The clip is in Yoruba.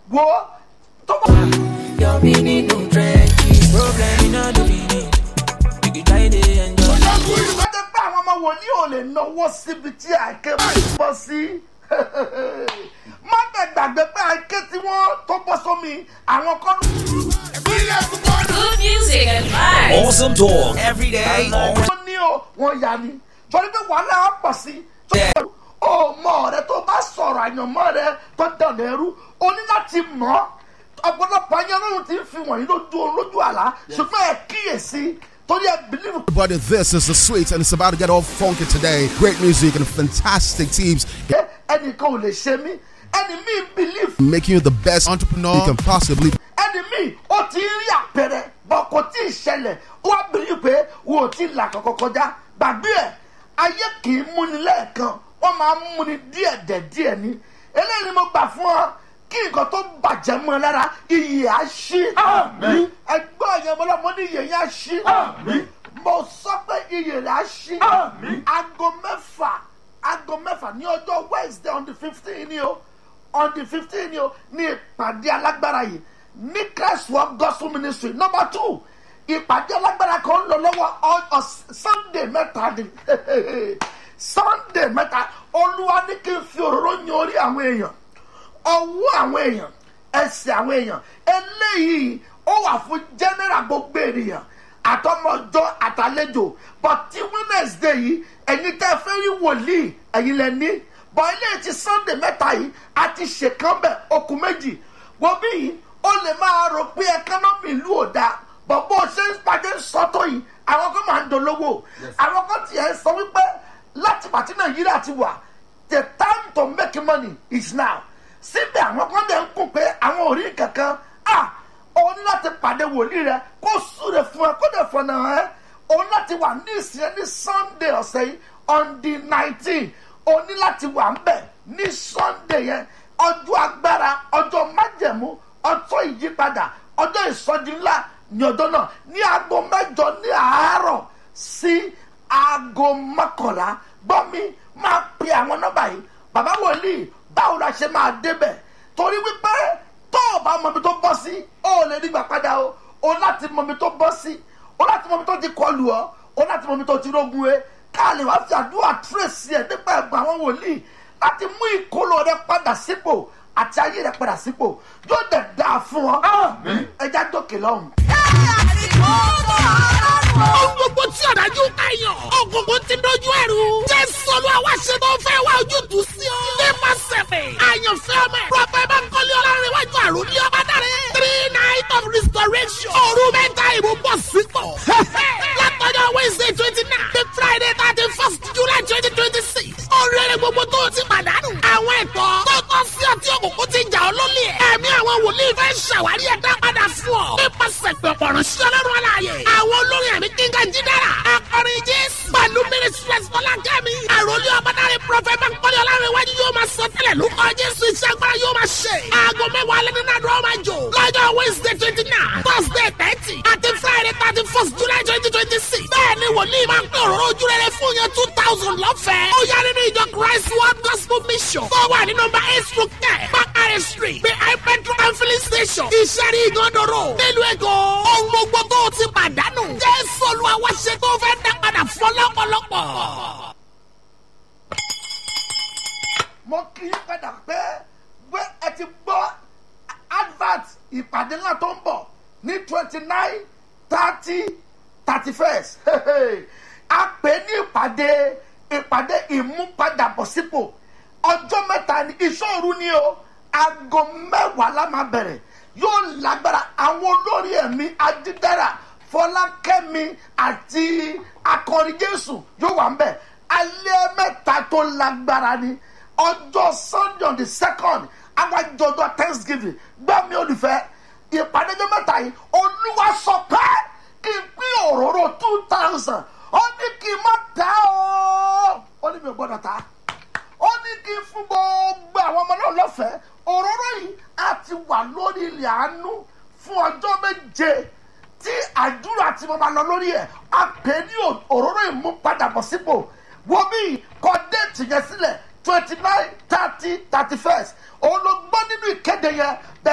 wo tó bá. Your meaning no trenches. Problem in all the meaning. You can try to enjoy. lọ́jọ́ pé àwọn ọmọ wòlíì ò lè náwó síbi tí àìké bá bọ́ sí. má bẹ̀ gbàgbé pé àìké tí wọ́n tó bọ́ sómi àwọn kan. Good music and vibes. Awesome talk every day. all wọ́n ní o wọ́n yà ni torí pé wàhálà á pọ̀ sí. ó mọ ọ̀rẹ́ tó bá sọ̀rọ̀ àyànmọ́ rẹ tó dànù ẹrú o ní láti mọ̀ ọ́ ọ̀pọ̀lọpọ̀ ayé ọlọ́run ti ń fi wọ̀nyí lójú lójú àlá ṣùgbọ́n ẹ kíyèsí torí ẹ bìlíìfù Everybody, this is the sweet, and it's about to get all funky today. Great music and fantastic teams pé ẹnìkan ò lè ṣe mí ẹni mi bìlíìfù making you the best entrepreneur you can possibly ẹni mi ó ti ń rí àpẹẹrẹ bọ kò tí ì ṣẹlẹ̀ ó wá bìlíìfù pé wọn ò tí ì là kankan kọjá gbàgbé ẹ ayé kì í múni lẹ́ẹ̀kan wọ́n máa ń múni díẹ̀ dẹ̀ díẹ̀ ni eléyìí ni mo gbà fún ọ kí nǹkan tó bàjẹ́ mọ́ ẹ lára iyì á ṣí ẹgbẹ́ yẹn mo lọ mo ní iyì yẹn á ṣí mo sọ pé iyì rẹ̀ á ṣí aago mẹ́fà aago mẹ́fà ní ọjọ́ wednesday on the fifteen ni o on the fifteen ni o ní ìpàdé alágbára yìí ní christ work gospel ministry number two ìpàdé alágbára kan ń lọ lọ́wọ́ ọ- ọ- sunday mẹ́ta ni sunday mẹ́ta olúwa ní kí n fi òróró yan orí àwọn èèyàn ọwọ́ àwọn èèyàn ẹsẹ̀ àwọn èèyàn eléyìí ó wà fún general gbogbo ènìyàn àtọmọjọ àtàlejò but ti wednesday yìí ẹ̀yin tẹ́ fẹ́ rí wòlíì ẹ̀yin lẹ ní but eléyìí ti sunday mẹ́ta yìí a ti ṣèkán bẹ̀ okùn méjì wọ́n bí yìí ó lè máa rò pé ẹkánọ́mì ìlú ò dáa but bó o ṣe ń pàdé sọ́tọ̀ yìí àwọn kan máa ń dolówó àwọn kan tiẹ̀ sọ wípé láti pàtí nàìjíríà ti wà the time to make money is now síbẹ̀ àwọn kan dẹ̀ ń kún pé àwọn ò rí kankan ah òun láti pàdé wòlíì rẹ kó súre fún ẹ kó dẹ̀ fọ̀nà ẹ òun láti wà ní ìsìn ní sunday ọ̀sẹ̀ yìí on the nineteen òun ní láti wà ń bẹ̀ ní sunday yẹn ọjọ́ agbára ọjọ́ májẹ̀mú ọjọ́ ìyípadà ọjọ́ ìsọjí ńlá ní ọjọ́ náà ní aago mẹ́jọ ní àárọ̀ sí aago mọ́kànlá gbọ́ mi máa pe àwọn nọ́mbà yìí bàbá wòlíì báwo la ṣe máa débẹ̀ torí wípé tó o bá mọ ibi tó bọ́ sí o ò lè nígbà padà o o láti mọ ibi tó bọ́ sí o láti mọ ibi tó ti kọlù ọ o láti mọ ibi tó ti rógun e ká lè wá fi àdúrà tírèsì ẹ nípa ẹ̀gbọ́n àwọn wòlíì láti mú ìkóló rẹ padà sípò àti ayé rẹ padà sípò yóò dẹ̀ dáa fún ọ ẹja dókè lọ́hùn. Ohun gbogbo tí ọ̀dájú ká yàn. Ògùnkùn ti dojú ẹ̀rù. Jésù Olúwa wá ṣe tó fẹ́ wá ojútùú sí ọ. Nípasẹ̀ mi. Àyànfẹ́ ọmọ ẹ̀. Prọfẹ̀ Bánkọ́lé Ọlárẹ̀wájú àrùn ní ọba dáre. Three night of restoration. Òru mẹ́ta ìbò bọ̀ sípò. Látọjọ́ Wednesday twenty nine. The Friday thirty first July twenty twenty six. Oríire gbogbo tó o ti pàdánù. Àwọn ẹ̀tọ́ tó tọ́ sí ọtí òkùnkùn ti jà ọ́ lólè. Ẹ̀mí àwọn wòlíì fẹ́ ṣàwárí ẹ̀dá padà fún ọ. Nípasẹ̀ pẹ̀pọ̀ ránṣẹ́ lọ́rùn aláàyè. Àwọn olórin ẹ̀mí kíngà jídára. Akọrin Jésù. Pẹ̀lú Mínísírẹ́sì Fọlákẹ́mi. Àròlé ọ̀bádáre Prọfẹ̀ Bánkọ́lé Ọlárẹ̀wájú yóò máa sọ tẹ́lẹ̀ lórúkọ Jésù iṣẹ́ agbára yóò máa ṣe. Aago mẹ́wàá alẹ́ nínú àdúrà máa jò. Lọ́jọ́ Wednesday twenty nine, Thursday thirty, àti Friday thirty first July twenty twenty six. Bẹ́ẹ̀ni wòlíì máa ń pín òróró ojú rere fún yẹn two thousand lọ́fẹ̀ẹ́. Ó yá nínú ìjọ Christ World Gospel Mission. Tó wà ní nọmba eight through ten, Bakare Street, behind petrol and filling station. Ìṣẹ́rí ìgànnàró. Nílùú Èkó. Ohun gbogbo tó o ti pàdánù. Jésù Olúwa wá ṣe tó fẹ́ dá padà fún ọlọ́pọ̀lọpọ̀. mo kì í padà pé pé ẹ ti gbọ́ advert ìpàdé ńlá tó ń bọ̀ ní twenty nine thirty thirty first a pè é ní ìpàdé ìpàdé ìmúpadàbọ̀sípò ọjọ́ mẹ́ta ní ìṣòro ni o aago mẹ́wàá la máa bẹ̀rẹ̀ yóò lágbára àwọn olórí ẹ̀mí adídára fọlákẹ́mi àti akọrin jésù yóò wà ń bẹ̀ alẹ́ mẹ́ta tó lágbára ni ọjọ́ sunday on the second awájọjọ thanksgiving gbọ́ mi olùfẹ́ ìpàdé ọjọ́ mẹ́ta yìí olúwa sọ pé kí n pín òróró two thousand ó ní kí n má ta ó ó ní mi ò gbọ́dọ̀ ta ó ní kí n fún gbogbo àwọn ọmọ náà lọ́fẹ̀ẹ́ òróró yìí á ti wà lórí ilẹ̀ àánú fún ọjọ́ méje tí àdúrà tí mo máa lọ lórí ẹ̀ á pè ní òróró ìmúpadàbọ̀sípò wo bí kọ déètì yẹn sílẹ̀ twenty nine thirty thirty first òun ló gbọ́ nínú ìkéde yẹn